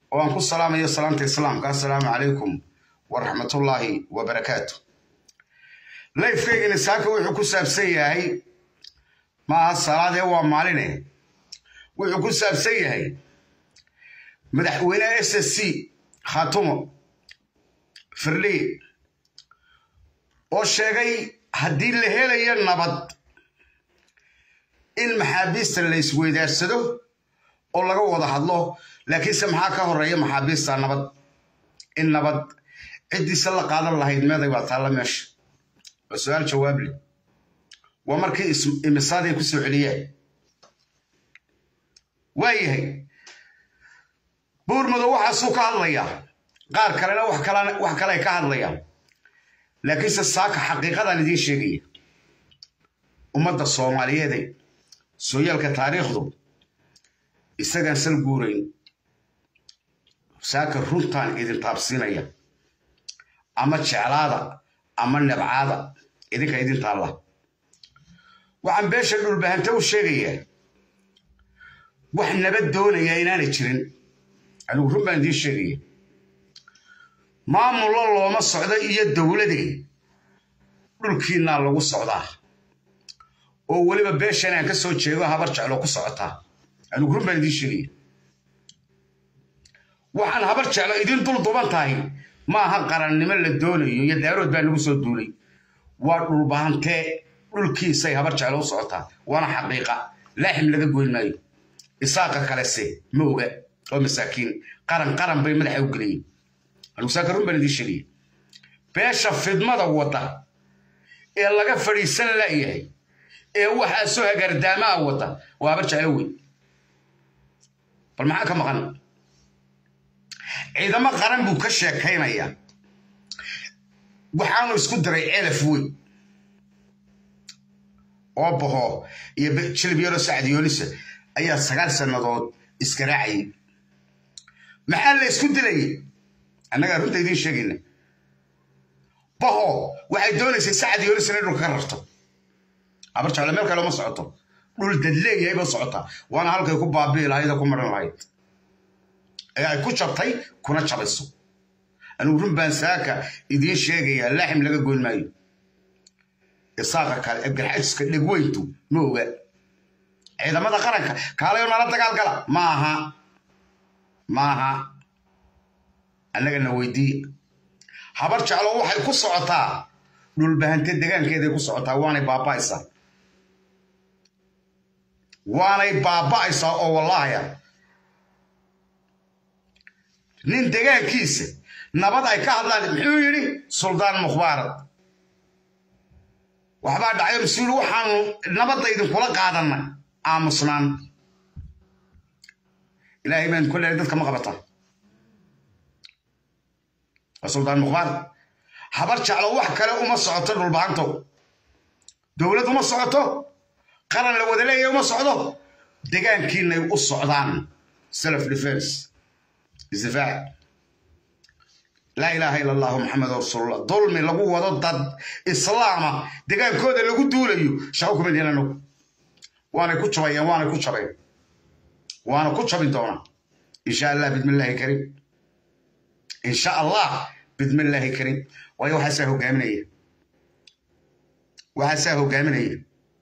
oo aan ku salaamayo salaamta islaamka assalaamu calaykum waraxmatullaahi wabarakaatu layfkaygani saaka wuxuu ku saabsan yahay maaha salaadee waa maaline wuxuu ku saabsan yahay madaxweyneha s s c khatumo firlii oo sheegay haddii la helayo nabad in maxaabiista la isweydaarsado oo laga wada hadlo laakiinse maxaa ka horeeya maxaabiista nabad in nabad ciddiisa la qaadan lahayd meeday baa taalla meesha waa su-aal jawaable waa markii imisaadii ku soo celiyeen waayahay buurmadow waxaasuu ka hadlayaa qaar kalena wax kale ay ka hadlayaan laakiinse saaka xaqiiqadaan idiin sheegaya ummadda soomaaliyeede sooyaalka taariikhdu isagaan sal guurayn saaka runtaan idin taabsiinaya ama jeclaada ama nebcaada idinka idin taalla waxaan beesha dhulbahanta u sheegayaa wax nabad doonayaa inaanay jirin anigu run baan idiin sheegaya maamullo looma socdo iyo dowladee dhulkiinnaa lagu socdaa oo weliba beeshan aan ka soo jeego habar jeclo ku socotaa anigu run baan idiin sheegaya waxaan habar jeclo idin dul duban tahay ma aha qarannimo la doonayo iyo daarood baa nagu soo duulay waa dhulbahantee dhulkiisay habar jeclo u socotaa waana xaqiiqa laaxim laga goyn maayo isaaqa kalese ma oga oo masaakiin qaran qaran bay madaxa u geliyeen anigu saaka run baan idiin sheegaya beesha fidmada wadda ee laga fadhiisan la'yahay ee waxaa soo hagaardaamaa wadda waa habar jeclo weyn bal maxaa ka maqan ciidamo qaran buu ka sheekaynayaa waxaanu isku diray celaf weyn oo baho iyo jilib yaro sacdiyoolisa ayaa sagaal sannadood iskaraacayay maxaa la isku dilayay annagaa runta idiin sheegayna baho waxay doonaysay sacdiyoolisa inay dhulka ka rarto abar jeclo meel kale uma socoto dhul dad leeyahay ba socotaa waana halkay ku baabi'i lahayd oo ku maran lahayd ee ay ku jabtay kuna jabayso anigu run baan saaka idiin sheegayaa laaxim laga goyn maayo isaaqa kale ee garxajiska dhegweyntu ma oga ciidamada qaranka kaalayo nala dagaalgala ma aha ma aha annagana weydiiya habar jeclo waxay ku socotaa dhulbahante degaankeeday ku socotaa waanay baaba'aysaa waanay baaba'aysaa oo wallaahaya nin degaankiisa nabad ay ka hadlaan muxuu yidhi suldaan mukhbaarad waxbaa dhacyo mas-uul waxaanu nabadda idinkula qaadanna aamusnaan ilaahay baan ku leehay dadka ma qabata waa suldaan mukhbaarad habar jeclo wax kale uma socoto dhulbahantow dowlad uma socoto qaran la wada leeyahay uma socdo degaankiinay u socdaan self defense isdifaac laa ilaaha ila allahu maxamed rasuulullah dulmi lagu wado dad islaama degaankooda lagu duulayo shaqo kuma diin anagu waanay ku jabayeen waanay ku jabeen waana ku jabin doonaa insha allah bidmillaahi kariim insha allah bidmillaahi kariim waayo waxaasaa hogaaminaya waxaasaa hogaaminaya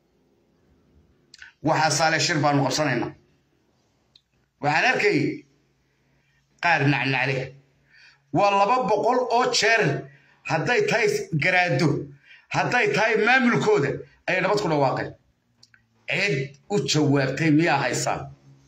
waxaasaa le shir baanu qabsanaynaa waxaan arkayay qaar nacnacle waa laba boqol oo jeer hadday tahay garaado hadday tahay maamulkooda ayay nabad ku dhawaaqeen cid u jawaabtay miyaa haysaan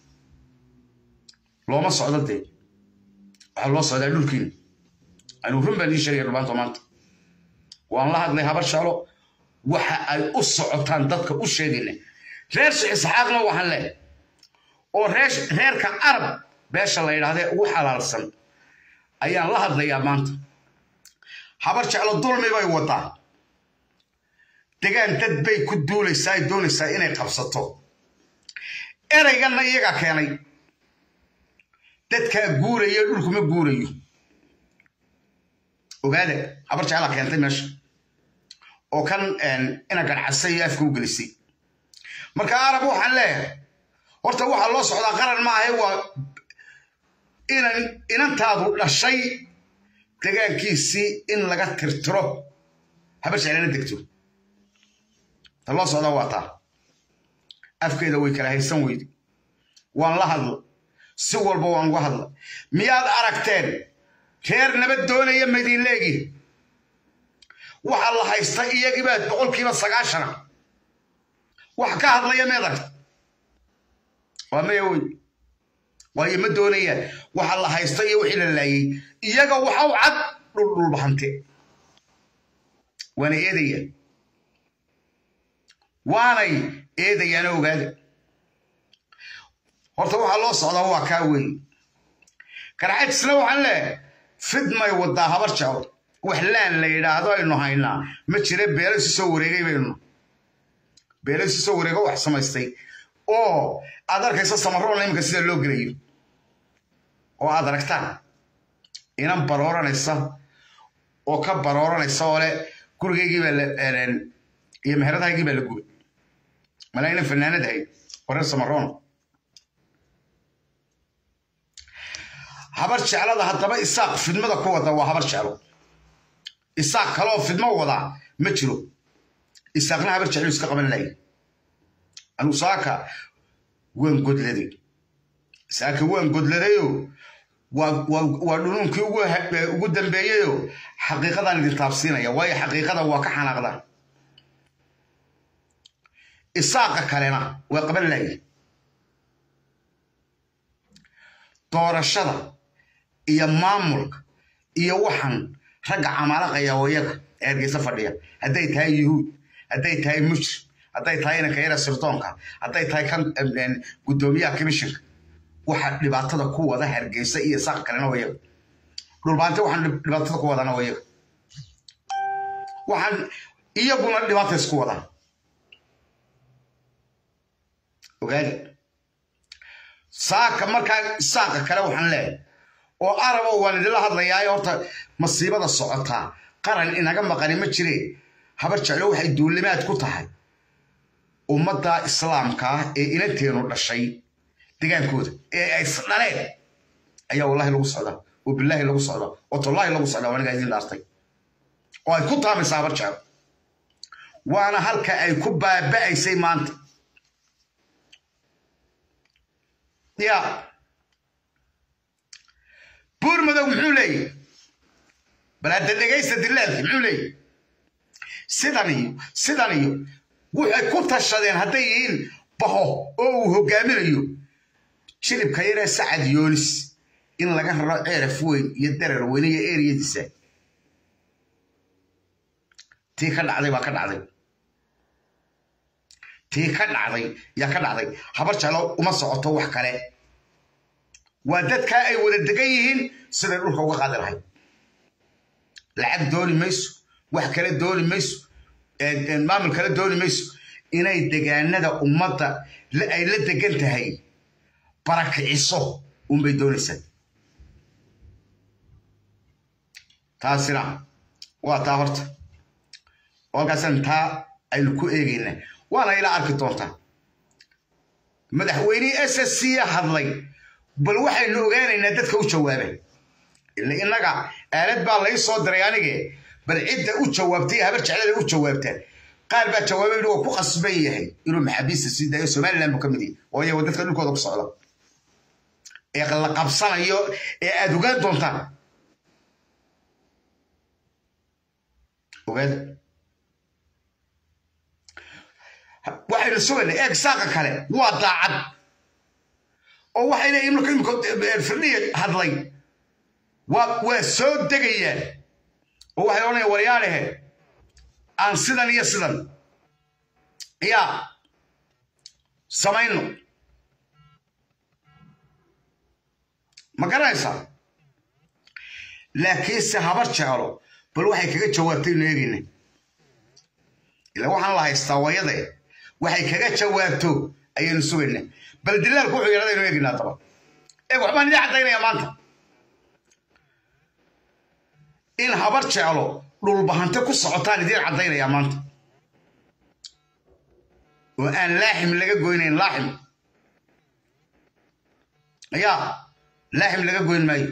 looma socdo dee waxaa loo socdaa dhulkiina anigu run baan ii sheegaya dhubaanto maanta waan la hadlay habar shalo waxa ay u socotaan dadka u sheegayna reer sheekh isxaaqna waxaan leehay oo reerka arab beesha la yidhahdee ugu xalaalsan ayaan la hadlayaa maanta habar jeclo dulmi bay wadaa degaan dad bay ku duulaysaa ay doonaysaa inay qabsato erayganna iyagaa keenay dadkaa guuraya dhulkuma guurayo ogaada habar jeclaa keentay meesha oo kan ina garcasay iyo afka u gelisay marka arab waxaan leeyahay horta waxaa loo socdaa qaran maahe waa inan inantaadu dhashay degaankiisii in laga tirtiro habar jeclana degto ta loo socdaa waa taa afkeeda way kala haysan weyde waan la hadla si walba waan uga hadla miyaad aragteen reer nabad doonaya madiinleegi waxaa la haysta iyagiibaa boqolkiiba sagaashana wax ka hadlaya meed aragta waa maya wey waayo ma doonayaan waxa la haysta iyo wixii la laayay iyaga waxa u cad dhuldhulbahante waana eedayaan waanay eedayaana ogaada horta waxaa loo socdaa waa kaa weeye garxajisna waxaan leehay fidmay wadaa habar jeclo wax laan la yidhaahdo aynu haynaa ma jira beelo isu soo wareegay baynu beelo isu soo wareego wax samaystay oo aad arkayso samaroona iminka sida loo gelayo oo aad aragtaan inan barooranaysa oo ka barooranaysa oo le gurigaygii baa iyo meheradahaygii baa la gubay malaa inan fanaanad ahayd oo reer samaroona habar jeclada haddaba isaaq fidmada ku wada waa habar jeclo isaaq kaleoo fidmo wadaa ma jiro isaaqna habar jeclo iska qaban lahay anuu saaka waan godladay saaka waan godladayo waa dhunuunkii ugu dambeeyeyo xaqiiqadaan idin taabsiinaya waayo xaqiiqada waa ka xanaaqdaan isaaqa kalena waa qaban lahay doorashada iyo maamulka iyo waxan ragga camalaqaya wayaga ee hargeysa fadhiya hadday tahay yuhuud hadday tahay mujrim hadday tahay inanka yara sirdoonka hadday tahay kan guddoomiyaha commissionka waxa dhibaatada ku wada hargeysa iyo saaq kalena wayaga dhulbaante waxaan dhibaatada ku wadana wayaga waxaan iyaguna dhibaata isku wadaan ogaada saaka markaa saaqa kale waxaan leehay oo arabo waan idinla hadlayaayo horta masiibada socotaa qaran inaga maqani ma jire habar jeclo waxay duulimaad ku tahay ummadda islaamka ah ee inanteenu dhashay degaankooda ee ay isdhaleen ayaa wallahi lagu socdaa oo bilaahi lagu socdaa oo tollaahi lagu socdaa anigaa idin dhaartay oo ay ku taamaysa habar jeclo waana halka ay ku baaba'aysay maanta ya buur madow muxuu leeyahy bal hadda dhegaysta dilaalki muxuu leeyahy sidan iyo sidan iyo waxay ku tashadeen hadday yihiin baho oo uu hogaaminayo jilibka yaree sacad yoonis in laga raro ceeraf weyn iyo darar weyne iyo eriyadiisa tii ka dhacday baa ka dhacday tii ka dhacday yaa ka dhacday habar jeclo uma socoto wax kale waa dadkaa ay wada degan yihiin siday dhulka uga qaadi lahayd lacag dooni mayso wax kale dooni mayso maamul kale dooni mayso inay degaanada ummadda ay la degan tahay barakiciso unbay doonaysaa taasina waa taa horta halkaasaan taa aynu ku eegaynaa waana ilaa arki doontaa madaxweynihii s s c hadlay bal waxaynu ogaanaynaa dadka u jawaabay ila innaga aalad baa lai soo diray anige bal cidda u jawaabtay habar jeclada u jawaabta qaar baa jawaabay waa ku qasban yahay inuu maxaabiista sii daayo somaliland buu ka mid yahay oo iyago dadka dhulkooda ku socda ee la qabsanayo ee aada ogaan doontaan ogaada waxaynu sugaynaa eeg saaqa kale waa daacad oo waxay leeyihin marka imika firdhiya hadlay waa waa soo degayaan oo waxay odhanayaan waryaadhehe aan sidan iyo sidan yaa samayno ma garanaysaa laakiinse habar jeclo bal waxay kaga jawaabtaynu eegayna ila waxaan la haystaa wayade waxay kaga jawaabto ayaynu sugaynaa bal dilaalku wuxuu yidhahda aynu eegaynaa daba eeg waxbaan idin caddaynaya maanta in habar jeclo dhulbahante ku socotaan idiin caddaynayaa maanta oo aan laaxim laga goynayn laaxim ayaa laaxim laga goyn maayo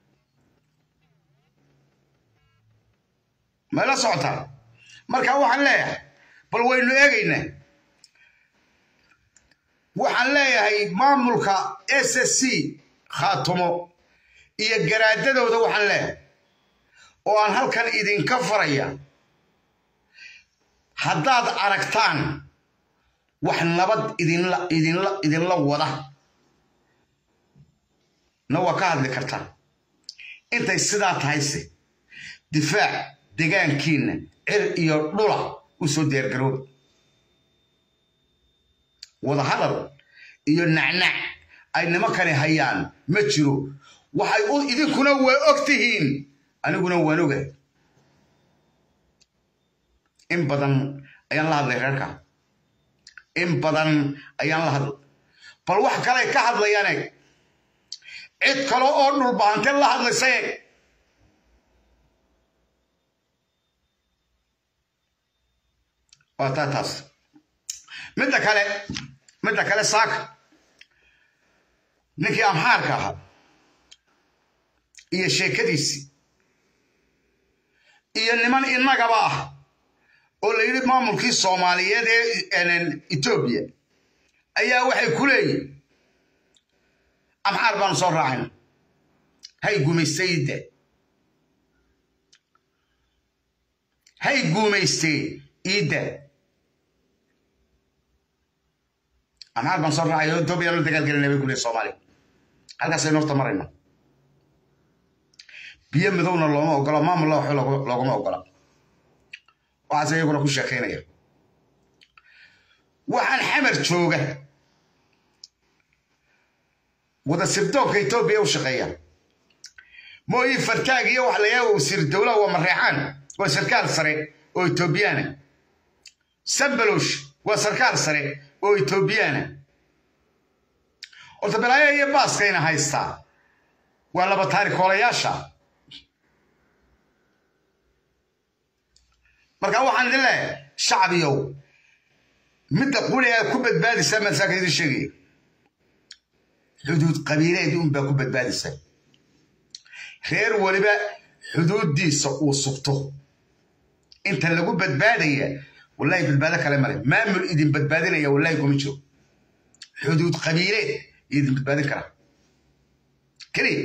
mayla socotaa marka waxaan leeyahay bal waynu eegaynaa waxaan leeyahay maamulka s s c khaatumo iyo garaadadooda waxaan leeyahay oo aan halkan idinka faraya haddaad aragtaan wax nabad idinla idinla idinla wada na waa ka hadli kartaa intay sidaa tahayse difaac degaankiinna cir iyo dhula u soo diyaargarooba wadahadal iyo nacnac ay nimankani hayaan ma jiro waxay u idinkuna waa og tihiin aniguna waan ogahay in badan ayaan la hadlay reerka in badan ayaan la hadlay bal wax kaley ka hadlayaane cid kale oo dhulbahante la hadlaysaye waa taa taas midda kale midda kale saaka ninkii amxaarka ahaa iyo sheekadiisii iyo niman innagaba ah oo la yidhi maamulkii soomaaliyeed ee etoobiya ayaa waxay ku leeyihin amxaar baanu soo raacayna hay gumaystayde hay guumaystee iidda amxaar baan soo raacay etoobiya la dagaalgelina bay ku leeyihin soomaaliya halkaasaynu horta marayna biyo midowna looma ogola maamulla waxba loogama ogola waxaase iyaguna ku sheekaynaya waxaan xamar jooga wada sirdoonka etoobiya u shaqeeya mooyi fartaag iyo waxa layaaba wasiir dowlaha waa mareexaan waa sarkaal sare oo etoobiyaana sambalosh waa sarkaal sare oo etoobiyaana horta balaaya iyo baaskayna haystaa waa laba taarikoolayaasha marka waxaan idin leeyahay shacbiyow midda quri aad ku badbaadaysaa masaaka idin sheegaya xuduud qabiileed unbaa ku badbaadaysaa reer weliba xuduuddiisa uu sugto inta lagu badbaadaya wallahi badbaado kale male maamul idin badbaadinaya wallahi kuma jiro xuduud qabiileed idin badbaadin karaa keliya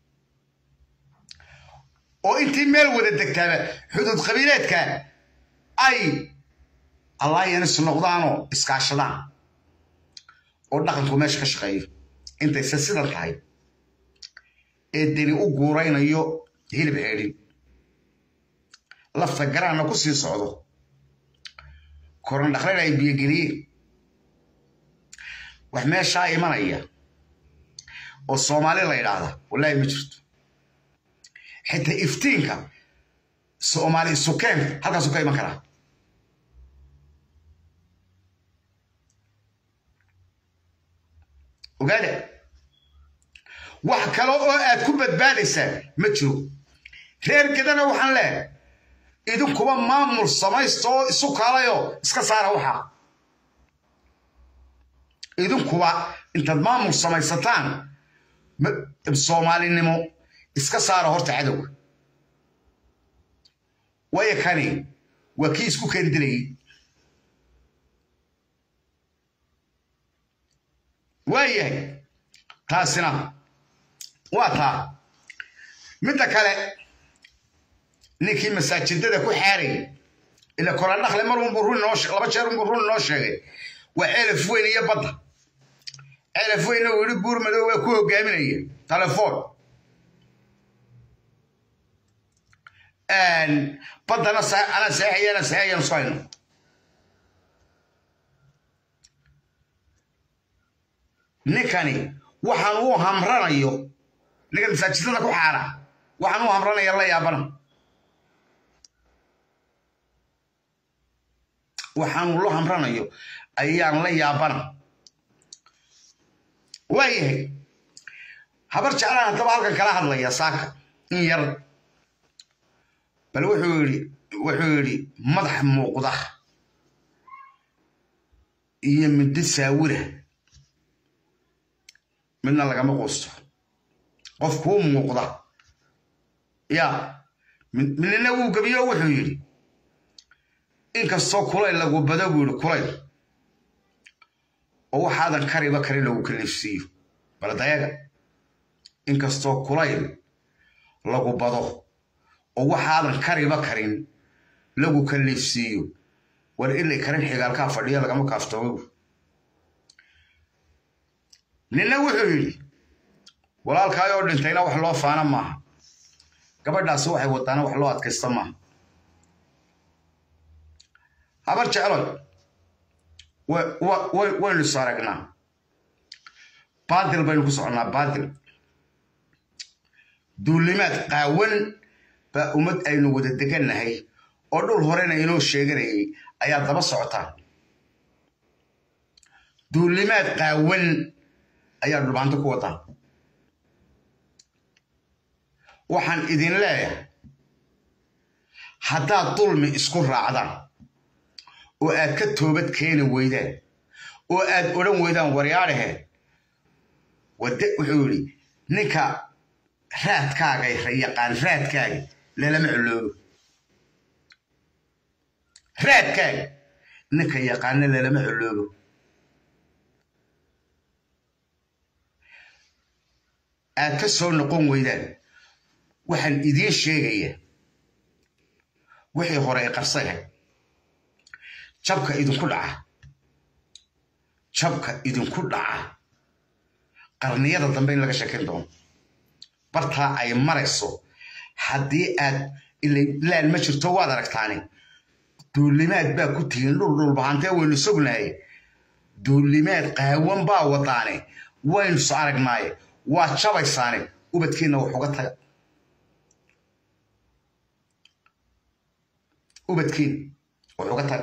oo intii meel wada degtaaba xuduud qabiileedka ay allaayanis noqdaanoo iskaashadaan oo dhaqanku meesha ka shaqeeyo intayse sidan tahay ee deni u guuraynayo hilib ceedhin lafta garaanna ku sii socdo koran dhaqleen ay biyogeliyeen wax meeshaa imanaya oo soomaali la yidhaahda wallaahi ma jirto xitaa iftiinka soomaali sukeen halkaasuu ka iman karaa ogaada wax kale oo aad ku badbaadaysaa ma jiro reer gedana waxaan leehay idinkuba maamul samaysta oo isu kaalayoo iska saara waxaa idinkuba intaad maamul samaysataan soomaalinimo iska saara horta cadowga waayo kani waa kii isku keeni dilayay waayahay taasina waa taa midda kale ninkii masaajidada ku xaarayay ila kolandhakle mar unbuu run noo laba jeer unbuu run noo sheegay waa ceelaf weyn iyo badda ceelaf weynna uu yidhi buur madow waa ku hogaaminaya telefoon baddana ana saexayana saexayan soo hayno ninkani waxaan uu hamranayo ninkan masaajidada ku xaara waxaan uu hamranaya la yaabana waxaanu lo hamranayo ayaan la yaabana waayahay habar jeclaan haddaba halkan kala hadlaya saaka in yar bal wuxuu yidhi wuxuu yidhi madax muuqda iyo middo saawira midna lagama quusto qof kuu muuqda ya minina wuu gebiyo wuxuu yidhi inkastoo kulayl lagu bado buu yidhi kulayl oo waxaadan kariba karin lagu kaliifsiiyo baldayaga inkastoo kulayl lagu bado oo waxaadan kariba karin lagu kaliifsiiyo war ilay karin xigaalkaa fadhiya lagama kaaftoomo nina wuxuu yidhi walaalkaay oo dhintayna wax loo faana maaha gabadhaasi waxay wadaana wax loo adkaysta maaha habar jecloy waynu is aragnaa baadil baynu ku soconnaa baadil duulimaad qaawan baa ummad aynu wada degannahay oo dhul horena inoo sheeganayay ayaa daba socotaa duulimaad qaawan ayaa dhulbaanto ku wadaa waxaan idin leeyahay haddaad dulmi isku raacdaan oo aad ka toobad keeni weydaan oo aad odhan weydaan waryaadhahe wade wuxuu yidhi ninka raadkaaga yaqaan raadkaaga lalama coloobo raadkaaga ninka yaqaana lalama coloobo aad ka soo noqon weydaan waxaan idiin sheegayaa wixii hore ee qarsaga jabka idinku dhaca jabka idinku dhaca qarniyada dambe in laga sheekayn doono bartaa ay marayso haddii aad laan ma jirto waad aragtaane duulimaad baa ku tihiin dhul dhulbahantee waynu sognahay duulimaad qaawan baa wadaane waynu so aragnaaye waa jabaysaane ubadkiinna wax uga taga ubadkiin wax uga taga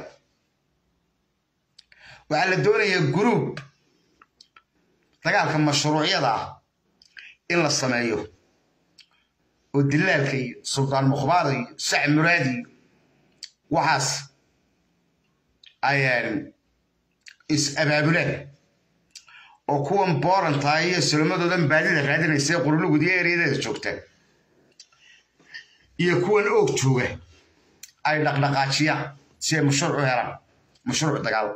waxaa la doonayaa guruub dagaalka mashruucyada ah in la sameeyo oo dilaalka iyo suldaan mukhbaar iyo sac muraad iyo waxaas ayaan is abaabulaan oo kuwan boorantaa iyo sulamadoodan baadida raadinaysa ee qurulugud iyo eryadeeda joogta iyo kuwan oog jooga ay dhaqdhaqaajiyaan si ay mashruuc u helaan mashruuc dagaal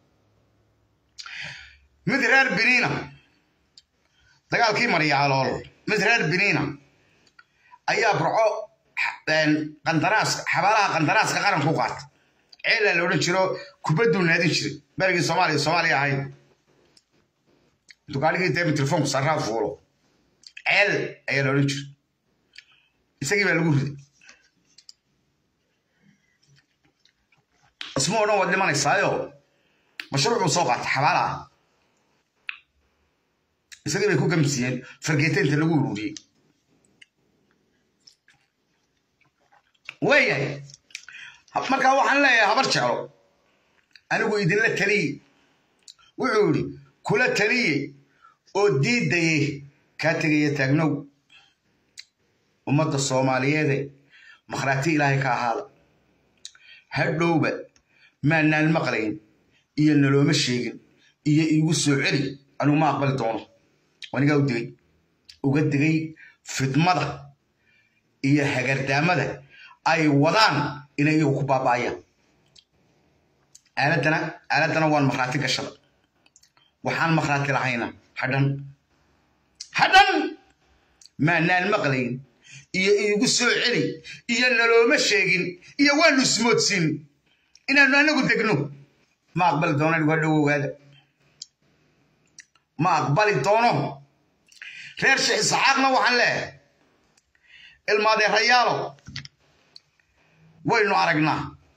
mid reer biniina dagaalkii maryaalool mid reer biniina ayaa burco qandaraas xabaalaha qandaraaska qaranku qaata ceelaa la odhan jiro kubadduu naadin jiray berigii soomaaliya soomaaliya ahayd dugaaligii deemi telefoonku sarraa fuulo ceel ayaa la odhan jiray isagii baa lagu riday isma odhan waad dhimanaysaayo mashruucuu soo qaata xabaalaha isagii bay ku gamsiiyeen fargeetaynta lagu ururiyey waayahay markaa waxaan leeyahay habar jeclo anigu idinla taliye wuxuu yidhi kula taliye oo diidaye kaa tegaya taagnow ummadda soomaaliyeede makhraati ilaahay ka ahaada hadhowba maanaan maqlayn iyo nalooma sheegin iyo iigu soo celi anigu ma aqbali doono anigaa u digay uga digay fidmada iyo hagardaamada ay wadaan inay iyagu ku baaba'ayaan aaladdana aaladdana waan makhraati gashada waxaan makhraati lahayna hadhan hadhan maanaan maqlayn iyo iigu soo celi iyo nalooma sheegin iyo waanu ismoodsiin inaanu anagu degno ma aqbali doono anigu hadhow ogaada ma aqbali doono reer sheekh isxaaqna waxaan leeyahay ilmaadeerayaalo waynu aragnaa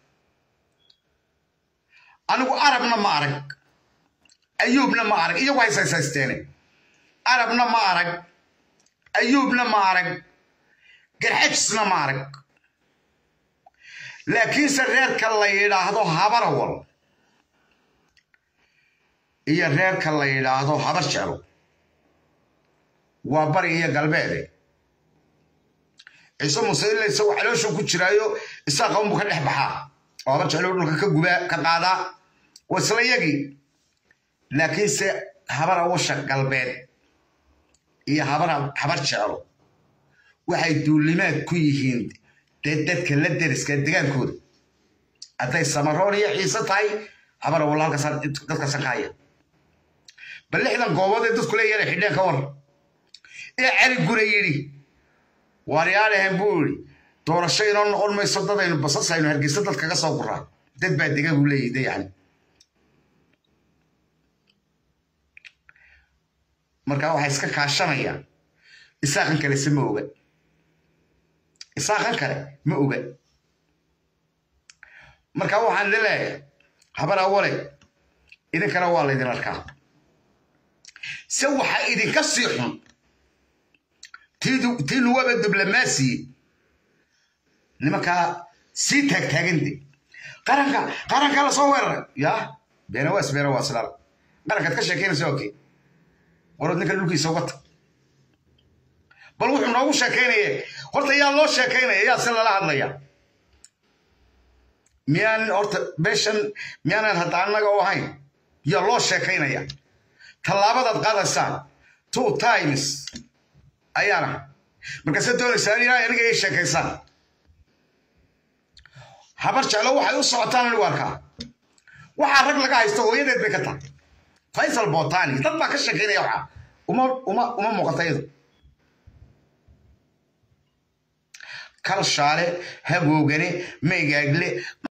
anigu arabna ma arag ayuubna ma arag iyagu hayshaysaysteene arabna ma arag ayuubna ma arag garxajisna ma arag laakiinse reerka la yidhaahdo habarawal iyo reerka la yidhaahdo habar jeclo waa bari iyo galbeede ciise muuse ila isagu calooshu ku jiraayo isaaqa unbu ka dhex baxaa oo habar jeclo dhulka ka gubaa ka qaadaa waa isla yagii laakiinse habar awasha galbeed iyo habar habar jeclo waxay duulimaad ku yihiin dee dadka la deriska degaankooda hadday samaroon iyo ciise tahay habara walla halkaas dadka sankaaya bal lixdan goobood ee dadku leeyahay xidheen ka war ee cali gure yidhi waaryaalahan buu yidhi doorasho inoo noqon mayso dadaynu basasaynu hargeysa dad kaga soo guraa dad baa dega buu leeyahy de yani markaa waxay iska kaashanayaan isaaqan kale se ma oga isaaqan kale ma oga marka waxaan leeyahay habar awale idinkana waa laydin arkaa se waxa idinka sii xun tii nuwaba diblomaasiye nimankaa sii taagtaagande qaranka qaranka lasoo weeraray ya beenawaas beenawaas laal qarankaad ka sheekeynaysa okay warood ninka dhulkiisa uga tag bal wuxuu noogu sheekaynaya horta yaa loo sheekaynaya yaa si lala hadlaya miyaan horta meeshan miyaanan hadda annaga u ahayn yaa loo sheekaynaya tallaabadaad qaadaysaan two times ayaana markaase doonaysaan inaa aniga ii sheekaysaan habar jeclo waxay u socotaan anigu arkaa waxaa rag laga haysto hooyadeed bay ka tahay faysal botani dad baa ka sheekaynaya waxa uma uma uma muuqata iyadu kalshaale hagoogane meygaagle